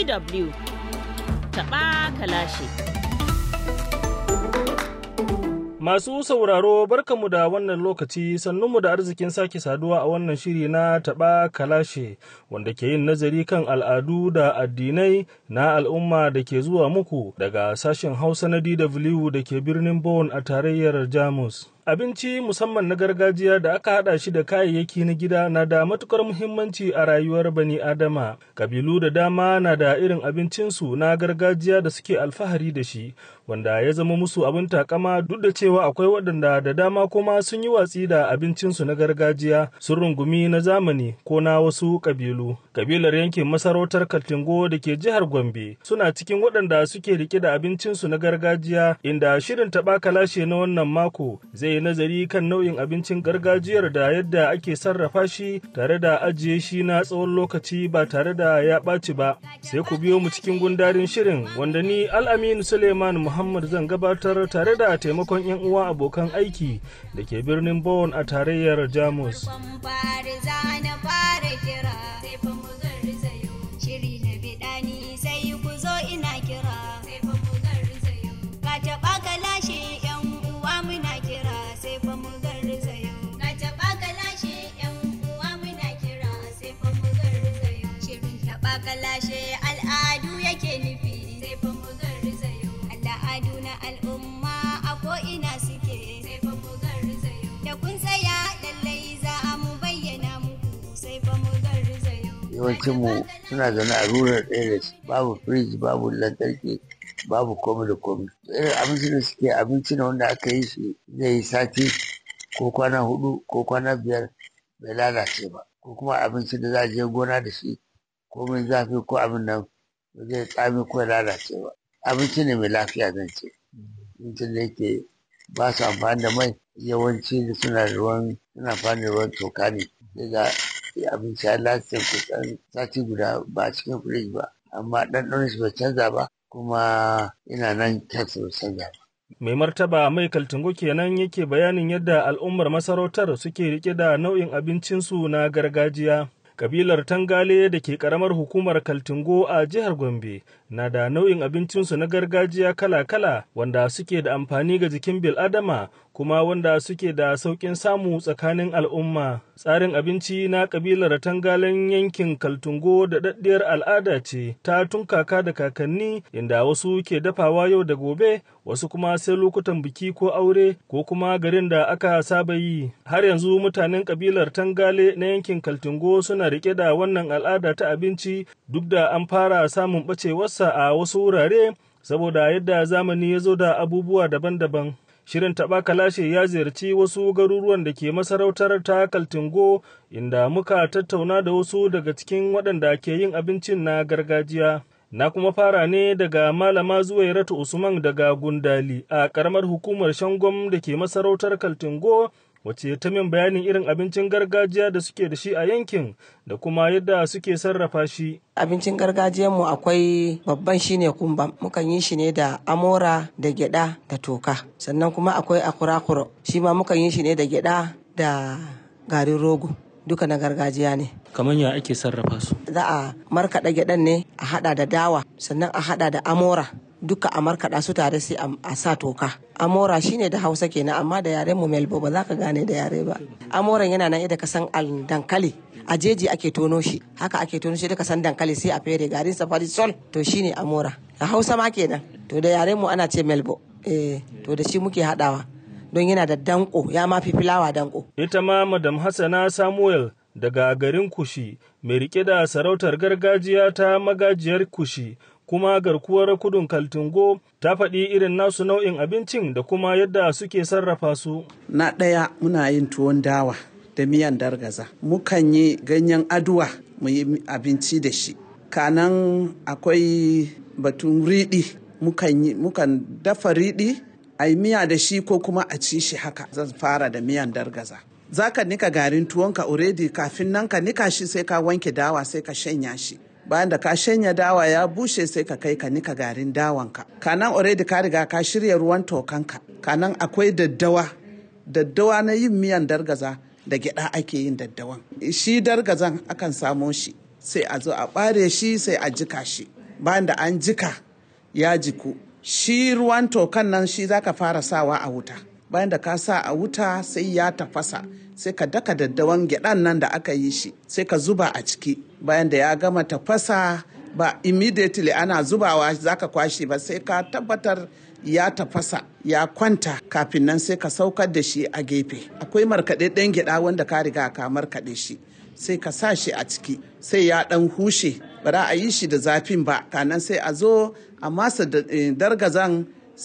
DW taɓa kalashi. Masu sauraro barkamu da wannan lokaci sannunmu da arzikin sake saduwa a wannan shiri na taɓa kalashe wanda ke yin nazari kan al'adu da addinai na al'umma da ke zuwa muku daga sashen Hausa na DW da ke birnin Bonn a tarayyar Jamus. Abinci musamman na gargajiya da aka haɗa shi da kayayyaki na gida na da matukar muhimmanci a rayuwar bani Adama. Kabilu da dama na da irin abincinsu na gargajiya da suke alfahari da shi, wanda ya zama musu abin takama duk da cewa akwai waɗanda da dama kuma sun yi watsi da abincinsu na gargajiya sun rungumi na zamani ko na wasu kabilu. Kabilar yankin masarautar Kaltingo da ke jihar Gombe suna cikin waɗanda suke rike da abincinsu na gargajiya inda shirin taɓa kalashe na wannan mako zai nazari kan nau'in abincin gargajiyar da yadda ake sarrafa shi tare da ajiye shi na tsawon lokaci ba tare da ya ɓaci ba sai ku biyo mu cikin gundarin shirin wanda ni al'aminu suleiman muhammad zan gabatar tare da taimakon yan uwa abokan aiki da ke birnin Bonn a tarayyar jamus kalashe al'adu yake nufi sai fa mu garzayo al'adu na al'umma a ko'ina suke sai fa mu garzayo da kun tsaya lallai za a mu bayyana muku sai fa mu garzayo yawancin mu suna zaune a rural areas babu firiji babu lantarki babu komai da komai irin abinci da suke abinci ne wanda aka yi shi zai yi sati ko kwana hudu ko kwana biyar bai lalace ba ko kuma abinci da za a je gona da shi komai zafi ko abin nan ba zai tsami ko lalace ba abinci ne mai lafiya zan ce abincin da yake ba su amfani da mai yawanci da suna da ruwan suna amfani da ruwan toka ne sai ga abinci ya lalace kusan sati guda ba a cikin firij ba amma ɗanɗanon shi bai canza ba kuma ina nan kansa bai canza ba Mai martaba mai kaltungo kenan yake bayanin yadda al'ummar masarautar suke rike da nau'in abincinsu na gargajiya. kabilar tangale da ke karamar hukumar kaltingo a jihar gombe na da nau'in abincinsu na gargajiya kala-kala wanda suke da amfani ga jikin bil'adama kuma wanda suke da sauƙin samu tsakanin al'umma tsarin abinci na kabilar tangalen yankin kaltungo da daddiyar al'ada ce ta tun kaka da kakanni inda wasu ke dafawa yau da gobe wasu kuma sai lokutan biki ko aure ko kuma garin da aka saba yi har yanzu mutanen kabilar tangale na yankin kaltungo suna rike da wannan al'ada ta abinci duk da an fara samun ɓacewarsa a wasu wurare saboda yadda zamani ya zo da abubuwa daban-daban shirin taɓa kalashe ya ziyarci wasu garuruwan da ke masarautar ta kaltingo inda muka tattauna da wasu daga cikin waɗanda ke yin abincin na gargajiya na kuma fara ne daga malama zuwairatu usman daga gundali a ƙaramar hukumar shangom da ke masarautar kaltingo wacce ta min bayanin irin abincin gargajiya da suke da shi a yankin da kuma yadda suke sarrafa shi. Abincin gargajiyanmu akwai babban shine kumba mukan yi shi ne da amora da gyada da toka sannan kuma akwai akurakuro shi ma mukan yi shi ne da gyada da garin rogo duka na gargajiya ne. Kamar ya ake sarrafa su? Za a markaɗa gyaɗan ne a haɗa da dawa sannan a haɗa da amora duka a markaɗa su tare sai a sa toka amora shine da hausa kenan amma da yaren mu melbo ba za ka gane da yare ba amoran yana nan yadda ka san dankali a jeji ake tono shi haka ake tono shi da ka san dankali sai a fere garin safari sol to shine amora a hausa ma kenan to da yaren mu ana ce melbo eh to da shi muke haɗawa don yana da danko ya ma fi filawa danko ita ma madam hassana samuel daga garin kushi mai rike da sarautar gargajiya ta magajiyar kushi kuma garkuwar kudun kaltungo ta faɗi irin nasu nau'in abincin da kuma yadda suke sarrafa su. Na ɗaya muna yin tuwon dawa da miyan dargaza. Mukan yi ganyen aduwa mu yi abinci da shi. Kanan akwai batun riɗi. Mukan dafa riɗi a yi miya da shi ko kuma a ci shi haka. Zan fara da miyan dargaza. Za ka nika garin tuwonka already kafin nan ka nika shi sai ka wanke dawa sai ka shanya shi. bayan da ka shanya dawa ya bushe sai ka kai ka nika garin dawanka kanan already ka riga ka shirya ruwan tokanka kanan akwai daddawa daddawa na yin miyan dargaza da gyada ake yin daddawan shi dargazan akan samo shi sai a zo a bare shi sai a jika shi bayan da an jika ya jiku shi ruwan tokan nan shi zaka fara sawa a wuta bayan da ka sa a wuta sai ya tafasa sai ka daka daddawan gyaɗan nan da aka yi shi sai ka zuba a ciki bayan da ya gama tafasa ba immediately ana zubawa zaka kwashe ba sai ka tabbatar ya tafasa ya kwanta kafin nan sai ka saukar da shi a gefe akwai markaɗaɗɗen gyaɗa wanda ka riga ka markaɗe shi sai ka sa shi a ciki sai ya ɗan hushe ba za a yi shi da zafin ba kanan sai a zo a masa dargazan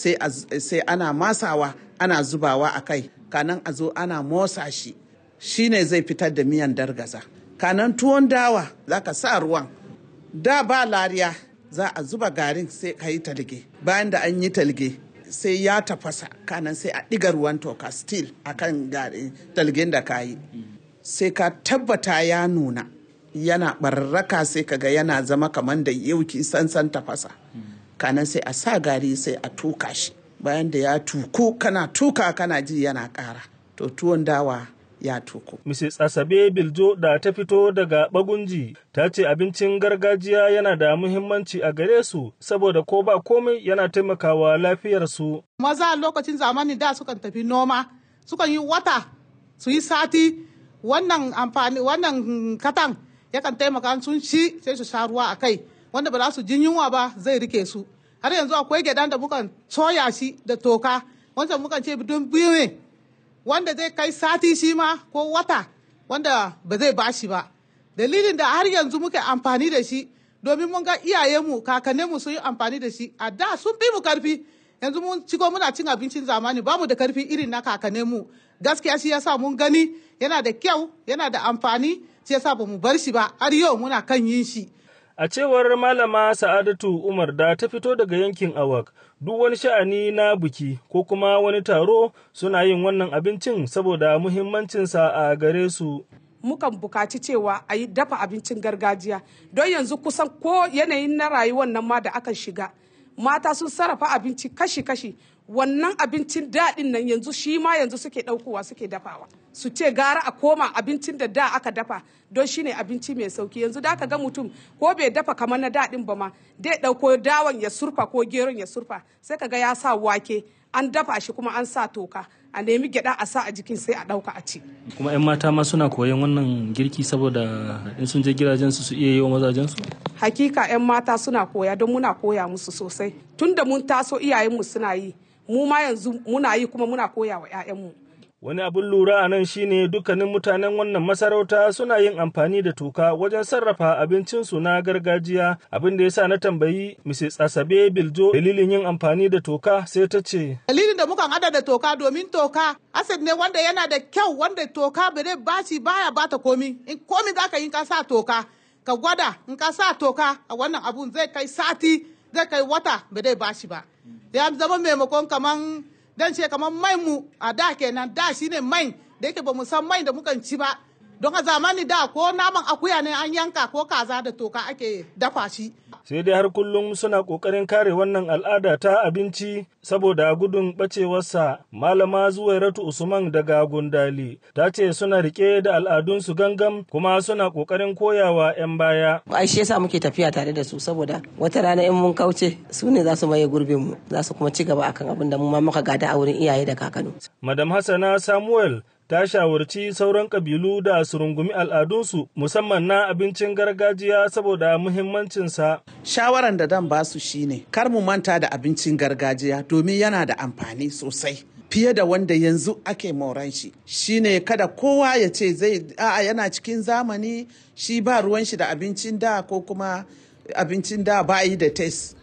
sai ana masawa ana zubawa a kai kanan a zo ana motsa shi shine zai fitar da miyan dargaza kanan tuwon dawa za ka sa ruwan da ba lariya za a zuba garin sai ka yi talge bayan da an yi talge sai ya tafasa kanan sai a ɗiga ruwan toka still akan garin talgen da ka yi sai ka tabbata ya nuna yana barraka sai kaga yana zama kamar da yauki sansan tafasa kanan sai a sa gari sai a tuka shi bayan da ya tuku kana tuka kana ji yana ƙara to tuwon dawa ya tuku. Mrs. Asabe Biljo da ta fito daga Bagunji ta ce abincin gargajiya yana da muhimmanci a gare su saboda ko ba komai yana taimakawa lafiyarsu. Maza lokacin zamani da sukan tafi noma sukan yi wata su yi sati wannan amfani wannan katan yakan taimaka sun ci sai su sha ruwa a kai wanda ba za su jin yunwa ba zai rike su har yanzu akwai gyaɗan da mukan soya shi da toka wanda mukan ce don biyu ne wanda zai kai sati shi ma ko wata wanda ba zai bashi ba dalilin da har yanzu muke amfani da shi domin mun ga iyayenmu kakanninmu sun yi amfani da shi a da sun fi mu karfi yanzu mun ciko muna cin abincin zamani ba mu da karfi irin na kakanninmu gaskiya shi yasa mun gani yana da kyau yana da amfani shi yasa ba mu bar shi ba har yau muna kan yin shi A cewar Malama Sa'adatu Umar da ta fito daga yankin Awak, duk wani sha'ani na biki ko kuma wani taro suna yin wannan abincin saboda muhimmancinsa a gare su. Mukan bukaci cewa a yi dafa abincin gargajiya don yanzu kusan ko yanayin na rayuwar nan ma da aka shiga. Mata sun sarrafa abinci kashi-kashi wannan abincin daɗin nan yanzu shi ma yanzu suke ɗaukowa suke dafawa su ce gara a koma abincin da da aka dafa don shine abinci mai sauki yanzu da aka ga mutum ko bai dafa kamar na daɗin ba ma dai ɗauko dawan ya surfa ko geron ya surfa sai ka ga ya sa wake an dafa shi kuma an sa toka a nemi gyaɗa a sa a jikin sai a ɗauka a ci. kuma 'yan mata ma suna koyon wannan girki saboda in sun je gidajensu su iya yi wa mazajensu hakika 'yan mata suna koya don muna koya musu sosai tunda mun taso iyayenmu suna yi mu ma yanzu muna yi kuma muna koya wa 'ya'yanmu. Wani abin lura a nan shine dukkanin mutanen wannan masarauta suna yin amfani da toka wajen sarrafa abincinsu na gargajiya abin da ya sa na tambayi Mrs. Asabe Biljo dalilin yin amfani da toka sai ta ce. Dalilin da mukan hada da toka domin toka asad ne wanda yana da kyau wanda toka bai baci baya bata komi in komi za ka yi ka sa toka ka gwada in ka sa toka a wannan abun zai kai sati zai kai wata bai dai bashi ba. ya zama maimakon kaman dan ce kaman mai mu a da kenan da shine mai da yake ba mu san mai da mukan ci ba don a zamani da ko naman akuya ne an yanka ko kaza da toka ake dafa shi sai dai har kullum suna ƙoƙarin kare wannan al'ada ta abinci saboda gudun ɓacewarsa malama zuwairatu usman daga gundali ta ce suna rike da al'adunsu gangam kuma suna ƙoƙarin koyawa 'yan baya ai shi yasa muke tafiya tare da su saboda wata rana in mun kauce su ne za su maye gurbin mu za su kuma ci gaba akan abin da mu ma muka gada a wurin iyaye da kakanu madam hassana samuel ta shawarci sauran kabilu da su rungumi al'adunsu musamman na abincin gargajiya saboda muhimmancinsa. Shawaran da dan basu shine kar mu manta da abincin gargajiya domin yana da amfani sosai. fiye da wanda yanzu ake moran shi shine kada kowa ya ce zai a'a yana cikin zamani shi ba ruwan shi da abincin da ko kuma abincin da ba yi da test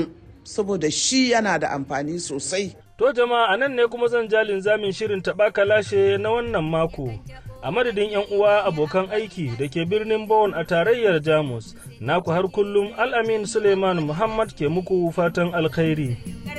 saboda shi yana da amfani sosai To jama'a a nan ne kuma zan jalin zamin shirin taɓa kalashe na wannan mako. A madadin 'yan uwa abokan aiki da ke birnin Bonn a tarayyar Jamus, naku har kullum Al'amin Suleiman Muhammad ke muku fatan alkhairi.